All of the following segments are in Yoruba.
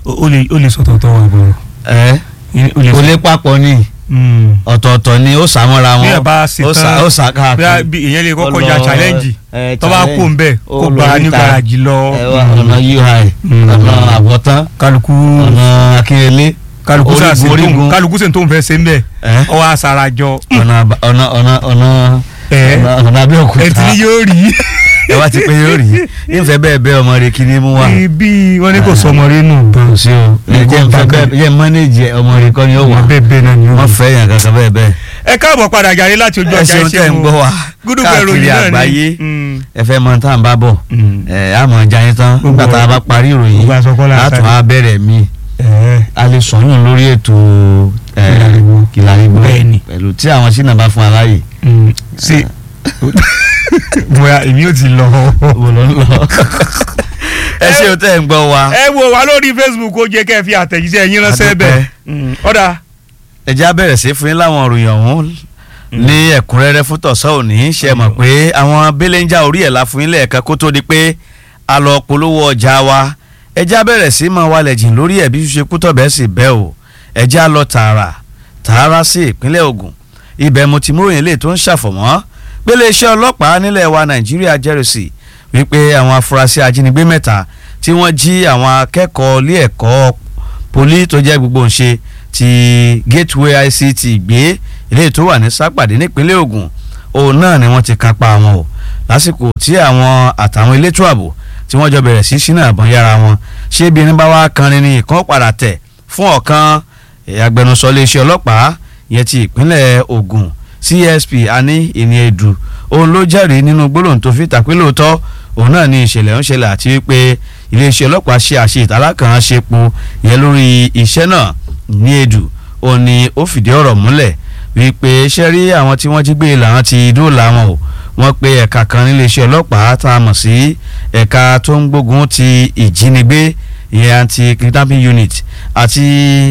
o lè o lè sọ̀tọ̀ọ̀tọ̀ wà bọ̀rọ̀ ẹ o lè kò sọ lè papọ̀ ni Mm. ọ̀tọ̀ọ̀tọ̀ ni ó sàmọ́ra wọn bí ẹ bá ṣe ó sà tán ó sà bí a- káàkiri bí èèyàn lè kọ́kọ́ Ó ja lọ, challenge ẹ, tó bá challenge. kó ń bẹ̀ Ó kó lọ gba ní níta. garaji lọ ẹ wá ọ̀nà ui Mm. ọ̀nà àbọ̀tán kálukú ọ̀nà akínyẹlé kálukú orígun, sàṣe tó orígun. kálukú sì tó ń fẹ́ ṣe ń bẹ̀ ẹ ọwọ́ àṣàràjọ ọ̀nà àbá- ọ̀nà ọ̀nà ọ̀nà ẹ ọ̀nà ọ̀nà abẹ́òkúta ẹ ti ní yóò rí ẹ wá ti pé yóò rí ìfẹ́ bẹ́ẹ̀ bẹ́ẹ̀ ọmọ rẹ kí ni mú wá bí wọ́n ní kò sọmọ rí nù kò gan sí o ẹ jẹ́ nfẹ́ bẹ́ẹ̀ jẹ́ mọ́nẹ́jì ọmọ rẹ kọ́ ni ó wà bẹ́ẹ̀ bẹ́ẹ̀ náà ni ó wọ́n rí. fẹ́ yàn kankan bẹ́ẹ̀ bẹ́ẹ̀ ẹ káàbọ̀ padà jàre láti ojú ẹ ọjà ṣeun tẹ́ ń gbọ́ wa gúdúgbò káàkiri ìròyìn náà àgbáyé ni Mm. ẹ fẹ́ mọ tá à ń bá bọ̀ Mm. ẹ á mọ̀ ọjà yín tán Gbogbo nígbà tá a bá parí ìròyìn gbogbo aṣọ kọ́lá látún àtàrí. á bẹ̀rẹ̀ mi Ẹ. a lè sọyún lórí ètò ẹ, Kìlàrígbó. Kìlàrígbó Bẹ́ẹ̀ni. pẹ̀lú tí àwọn sínú bá fún aláyè Mm. sí bóyá èmi ò ti lọ. wò ló ń lọ. ẹ ṣeun tẹ́ ń gbọ́ wa ẹ wò wá lórí facebook ó jẹ́ kẹ́ ẹ fi àtẹ̀jíṣẹ́ yín ránṣẹ́ A dúpẹ́. bẹ́ẹ̀ Mm. ọ̀dà ẹ já bẹ̀rẹ̀ sí fún yín láwọn òròyìn ọ̀hún ní ẹ̀kúnrẹ́rẹ́ fún tọ̀sán òní ṣe mọ̀ pé àwọn belenja orí ẹ̀ la fún yín lẹ́ẹ̀kan kó tó di pé a lọ polówó ọjà wa ẹ já bẹ̀rẹ̀ sí máa wálẹ̀ jìn lórí ẹ̀ bí ṣe kú tọ̀bẹ̀ sì bẹ́ o ẹ já lọ tààrà tààrà sí ìpínlẹ̀ Ògùn ibẹ̀ mo ti mú ròyìn lè tó ń ṣàfọ̀mọ́ pé iléeṣẹ́ ọlọ́pàá nílẹ̀ wa Nàìjíríà jẹ́rìsì wípé àwọn afurasí ajínigbé mẹ́ta tí wọ́n jí àwọn akẹ́kọ̀ọ́ ilé ẹ̀kọ́ poli tó jẹ́ gbogbo ńṣe ti gateway ict gbé ilé tó wà ní sápàdé nípínlẹ̀ Ògùn òun náà ni wọ́n ti kápá wọn o lásìkò tí àwọn àtàwọn elétò ààbò tí wọ́n jọ bẹ̀rẹ̀ sí sínú àbọ̀n yára wọn ṣé bí ẹni bá wá kanrin ní ìkan padà tẹ̀ fún ọ̀kan eh, agbẹnusọ iléeṣẹ́ ọlọ́pàá yẹn ti ìpínlẹ̀ Ògùn CSP ani ìníẹ̀dù òun ló jẹ́rìí nínú gbólóhùn tó fi tàpé lóòótọ́ òun náà ní ìṣẹ̀lẹ̀ ń ṣẹlẹ̀ àti wípé iléeṣẹ́ ọlọ́pàá ṣe àṣe ìtàlákàn ṣepo yẹn lórí iṣẹ́ náà ní èdù ó ní ó fìdí ọ̀rọ̀ múlẹ̀ wípé ṣe rí àwọn tí wọ́n jí gbé làwọn ti dóòlà wọn o wọ́n pe ẹ̀ka kan níléeṣẹ́ ọlọ́pàá tá a mọ̀ sí ẹ̀ka tó ń gbógun ti ìjínigbé ìyẹn anti kidnapping unit àti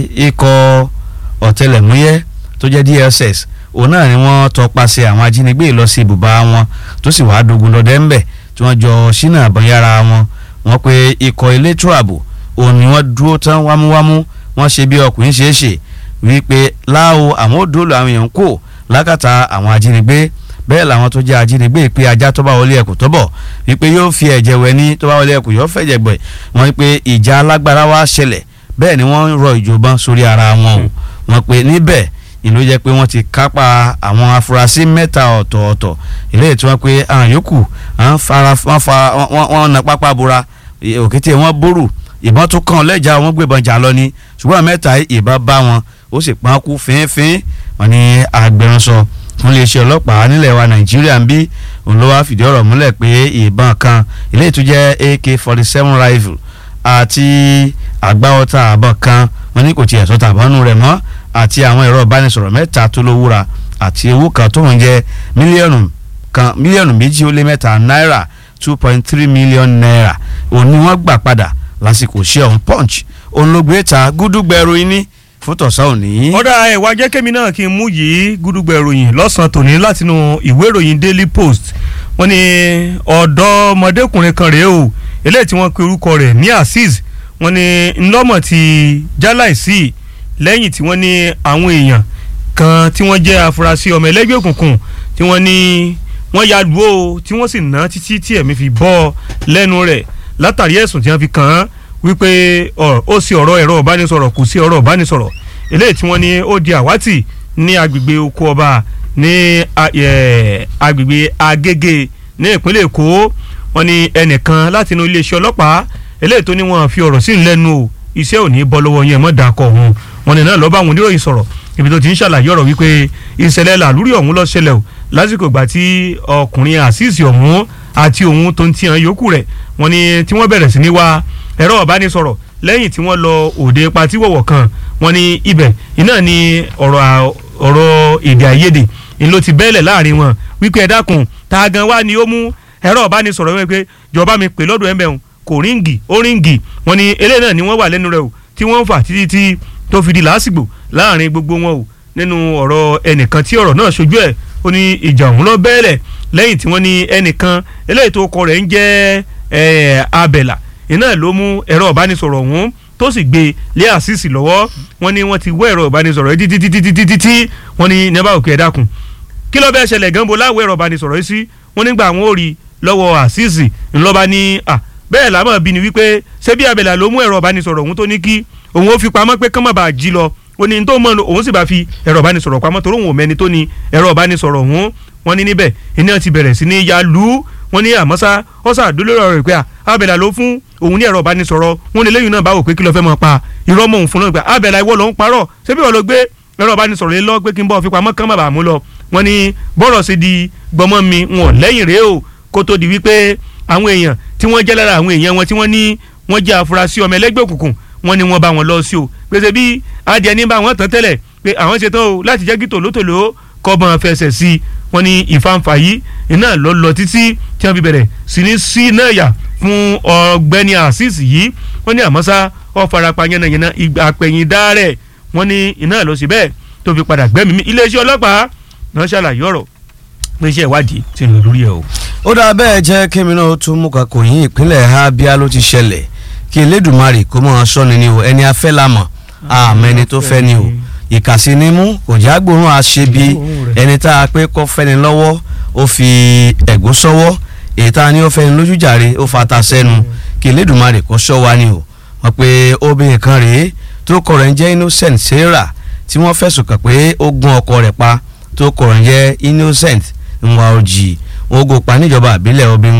ikọ̀ ọ̀tẹlẹ̀múyẹ́ tó jẹ́ DSS òun náà ni wọ́n tọpasẹ̀ àwọn ajínigbé lọ sí ibùba wọn tó sì wàá dogun lọ́dẹ ńbẹ̀ tí wọ́n jọ sínú àbọ̀nyára wọn wọ́n pe ikọ̀ elétò ààbò òun ni wọ́n dúró tán wámúwámú wọ́n ṣe bí ọkùnrin ṣe é ṣe wípé láwo àwọn ò dóòlù àwọn èèyàn kò lákàtà àwọn ajínigbé bẹ́ẹ̀ làwọn tó jẹ́ ajínigbé pé ajá tó bá wọlé ẹkùn tó bọ̀ wípé yóò fi ẹ̀jẹ̀ wẹ̀ ní tó bá wọlé ẹkùn yóò fẹ̀jẹ̀ gbẹ̀ wọ́n wípé ìjà alágbára wá ṣẹlẹ̀ bẹ́ẹ̀ ni wọ́n ń rọ ìjọba sórí ara wọn o wọ́n pe níbẹ̀ ìlú jẹ́ pé wọ́n ti kápá àwọn afurasí mẹ́ta ọ̀tọ̀ọ̀tọ̀ eléyìí tí wọ́n pe àwọn yòókù àwọn fara wọ́n fa wọ́n wọ́n na pápá bora òkété wọn bórù ìbọn tó kàn lẹ́jà wọn gbébọn jà lọ ni ṣùgbọ́n mẹ́ta ìbọn bá wọn ó sì pọ́n kú fínfín wọn ni agbẹnusọ fún iléeṣẹ́ ọlọ́pàá nílẹ̀ wa nàìjíríà ń bí òun ló wá fìdí ọ̀rọ̀ múlẹ̀ pé ìbọn kan eléyìí tó jẹ́ ak forty seven rifle àti àgbáwọ́ta àbọ̀ kan wọn ní kò tiẹ̀ sọ́ta àbọ̀nù rẹ̀ mọ́ àti àwọn ẹ̀rọ ìbánisọ̀rọ̀ mẹ́ta tó lówúra àti owó kan tó ń jẹ́ mílíọ̀nù kan mílíọ̀nù méjì ó lé mẹ́ta náírà two point three million naira òun ni wọ́n gbà padà lásìkò ṣe ọ̀hún punch òun ló gbé ta gúdúgbẹ̀rù iní fún tọ̀sán òní. ọ̀dà ẹ̀wà jẹ́ kémi náà kí n mú yìí gúdúgbẹ̀ ìròyìn lọ́sàn-án tòní látinú ìwé ìròyìn daily post wọ́n ní ọ̀dọ́mọdékùnrin kan rèé o eléyìí tí wọ́n pe orúkọ rẹ̀ ní azeez wọ́n ní ńlọ́mọ̀ ti jáláìsí lẹ́yìn tí wọ́n ní àwọn èèyàn kan tí wọ́n jẹ́ afurasí ọmọ ẹlẹ́gbẹ́ òkùnkùn tí wọ́n ní wọ́n ya lù ó tí wọ́n sì ná títí tí ẹ̀mí fi bọ́ lẹ́nu rẹ̀ látàrí ẹ̀sùn tí wọ́n fi kàn án wípé ó sì ọ̀rọ̀ ẹ̀rọ ìbánisọ̀rọ̀ kò sí ọ̀rọ̀ ìbánisọ̀rọ̀ eléyìí tí wọ́n ní ó di àwátì ní agbègbè oko ọba ní agbègbè agége ní ìpínlẹ̀ èkó wọ́n ní ẹnìkan láti inú iléeṣẹ́ ọlọ́pàá eléyìí tó ní wọ́n fi ọ̀rọ̀ sí lẹ́nu o iṣẹ́ ò ní bọ́ lọ́wọ́ yẹn mọ́ dàkọ̀ ọ̀hún wọ́n ní náà lọ́ọ́ bá àwọn oníròyìn sọ̀rọ̀ ibi tó ti ń ṣàlàyé ọ̀rọ̀ wípé ìṣẹ̀lẹ̀ làlúrí ọ̀hún ló ṣẹlẹ̀ o lásìkò ìgbà tí ọkùnrin àṣìṣe ọ̀hún àti òun tó ń tiyan yòókù rẹ̀ wọ́n ní tí wọ́n bẹ̀rẹ̀ sí ní wá ẹ̀rọ ìbánisọ̀rọ̀ lẹ́yìn tí wọ́n lọ òde patí wọ̀wọ̀ kan wọ́n ní ibẹ̀ iná ni ọ̀rọ̀ ọ̀rọ̀ èdè àìyedè ni ló ti bẹ́ẹ̀lẹ̀ láàrin wọn wípé ẹ dákun ta gan wá ni ó mú ẹ̀rọ ìbánisọ̀rọ̀ wípé jọba mi pè lọ́dọ̀ ẹ̀mẹ̀ kò ríǹgì ó ríǹgì wọ́n ní eléyìí náà ni wọ́n wà lẹ́nu rẹ̀ o tí wọ́n ń fà títí tí tó fi di lásìgbò láàrin gbogbo wọn o nínú ọ̀rọ̀ ẹnìkan tí ọ̀rọ̀ náà ṣojú ẹ̀ ó ní ìjà òun lọ bẹ́ẹ̀lẹ̀ lẹ́yìn tí wọ́n ní ẹnìkan eléyìí tó kọ rẹ̀ ń jẹ́ abẹ̀là iná ló mú ẹ̀rọ ìbánisọ̀rọ̀ ọ̀hún tó sì gbé lé àṣìṣì lọ́wọ́ wọ́n ní wọ́n ti wọ́ ẹ̀rọ ìbánisọ̀rọ̀ yìí títí títí títí tí wọ́n ní nẹ́bà òkè ẹ̀dákun kí ló bẹ́ẹ̀ ṣẹlẹ̀ gánbo láwọ̀ ẹ̀rọ ìbánisọ̀rọ̀ yìí sí wọ́n nígbà àwọn ò rí lọ́wọ́ àṣìṣì ńlọ́ba ní à bẹ́ẹ̀ lámọ̀ bí ni wípé ṣé bí abẹ́là ló mú ẹ̀rọ ìbánisọ̀rọ̀ òun tó ní kí òun ó fi pamọ́ pé kán má bàa jí lọ ó ní tó mọ̀ òun sì bá fi ẹ̀rọ ìbánisọ̀rọ̀ pamọ́ torí òun ò mẹ́ni tó ní ẹ̀rọ ìbánisọ̀rọ̀ òun wọ́n ní níbẹ̀ iná ti bẹ̀rẹ̀ sí ní ya lù ú wọ́n ní àmọ́sá ọ̀sà àdúlérò rẹ̀ pé abẹ́là ló fún òun ní ẹ̀rọ ìbánisọ̀rọ̀ wọ́n ní lẹ́yìn náà bá wò pé kí ló fẹ́ mọ̀ pa irọ́ mọ̀ òun fún náà pé abẹ́là ìwọ ló ń parọ́ ṣé bí wọ́n lọ gbé ẹ̀rọ ìbánisọ̀rọ̀ yẹn lọ pé kí n bọ́ fi pamọ́ kán má bàa mú lọ wọ́n ní bọ́rọ̀ sí di gbọmọ mi wọn lẹ́yìn rèé o kó tó di wípé àwọn èèyàn tí wọ́n jẹ́ lára àwọn èèyàn wọn tí wọ́n ní wọ́n jẹ́ afurasí ọmọ ẹlẹ́gbẹ́ òkùnkùn wọ́n ní wọ́n bá wọn lọ sí o pèsè bí adìẹ ní bá wọn tán tẹ́lẹ̀ pé àwọn ṣe tán o láti jẹ́ kí tòlótòló kọ́bọ̀n fẹsẹ̀ sí i wọ́n ní ìfanfà yìí iná lọ lọ títí tí wọ́n fi bẹ̀rẹ̀ sí ní sí náà yà fún ọ̀gbẹ́ni azeez yìí wọ́n ní àmọ́sá ó farapa yánnayànna ìgbà àpẹ̀yìn dáárẹ̀ wọ́n ní iná lọ sí bẹ́ẹ̀ tó fi padà gbẹ́mìí mi iléeṣẹ́ ọlọ́pàá náà ṣàlàyé ọ̀rọ̀ pé iṣẹ́ ìwádìí ti ń lọ lórí ẹ̀ o. ó dáa bẹ́ẹ̀ jẹ́ kémi náà tún mú kakò yín ìpínlẹ̀ Abia ló ti ṣẹlẹ̀ kí Elédùmarè kó mọ̀ ọ́n sọ́ni ni o ẹni afẹ́ la mọ̀ àmọ́ ẹni tó fẹ́ ni o ìkàsí ni mú kò já gbóòórùn àṣebi ẹni tá a pé kọ́ fẹ́ni lọ́wọ́ ó fi ẹ̀gún sọ́wọ́ èyí tá a ní ó fẹ́ni lójú jàre ó fata sẹ́nu kí Elédùmarè kó sọ wá ni o wọ́n pe obìnrin kan rèé tó kọ̀ rẹ̀ ń jẹ́ Innocent Sarah tí wọ́n fẹ̀sùn kàn pé ó gún ọkọ rẹ̀ pa tó kọ̀ rẹ̀ ń jẹ́ Innocent nwa ojì wọn gò pa níjọba àbílẹ̀ obìnrin